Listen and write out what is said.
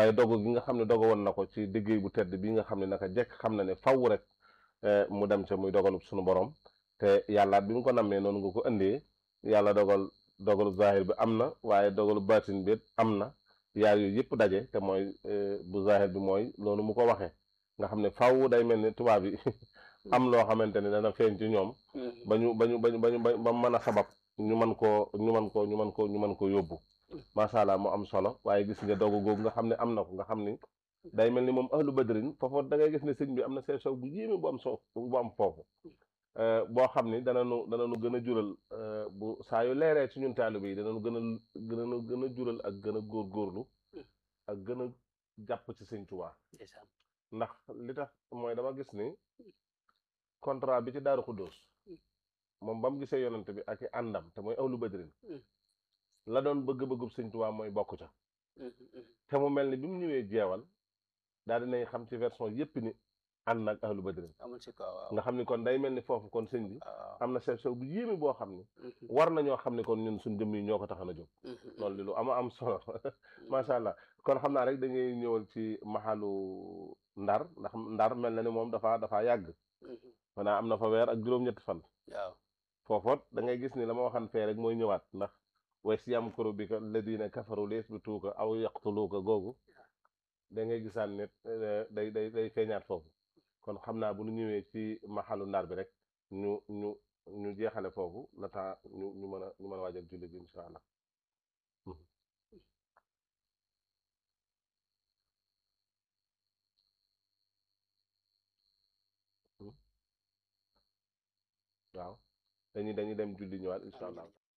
waaye dogu gi nga xam ne dogu woon na ko ci liggéey bu tedd bi nga xam ne naka jekk xam na ne faw rek mu dem ca muy dogalub suñu borom te yàlla bi mu ko nammee noonu nga ko indee yàlla dogal dogalub zahir bi am na waaye dogalub baatin bi am na yaar yooyu yëpp daje te mooy bu zahir bi mooy loolu mu ko waxee nga xam ne faw day mel ni tubaab yi am loo xamante ne dana feeñ ci ñoom ba ñu ba ñu ba ñu ba ñu ba mën a sabab ñu mën koo ñu mën koo ñu mën koo ñu mën koo yóbbu macha allah mu am solo waaye gis nga dogu googu nga xam ne am na ko nga xam ni day mel ni moom ahlu badrin foofu da ngay gis ne sëñ bi am na seen sow bu yéeme bu am so bu am foofu boo xam ni dananu dananu gën a jural bu saa yu leeree ci ñun taalibe yi dananu gën a gën a gën a jural ak gën a góorgóorlu ak gën a jàpp ci sëñ Tuubaa ndax li tax mooy dama gis ni contrat bi ci Daaru Xuddoos moom ba mu gisee yonante bi ak i àndam te mooy ahlu badrin la doon bëgg-bëggub sëñ Tuubaa mooy bokk ca te mu mel ni bi mu ñëwee jeewal daal dinañ xam ci version yépp ni ànd nag ahlu badrin nga xam ni kon day mel ni foofu kon sëñ bi am na sew bu yéeme boo xam ni war nañoo xam ni kon ñun suñ jëmm yi ñoo ko taxan a jóg loolu li lu ama am solo macha allah kon xam naa rek dañuy ñëwal ci maxalu ndar ndax ndar mel na ni moom dafa dafa yàgg maanaam am na fa weer ak juróom-ñetti fan waaw foofoot da ngay gis ni la ma waxan fee rek mooy ñëwaat ndax way si yam koro bi ka ladina kafaru lees bi tuuka aw yaqtuluuka googu da ngay gisaan ne day day day feeñaat foofu kon xam naa bu ñu ñëwee ci maxalu ndar bi rek ñu ñu ñu jeexale foofu la temps ñu ñu mën a ñu mën a waajal julli bi incha allah waaw dañuy dañuy dem julli ñëwaat incha allah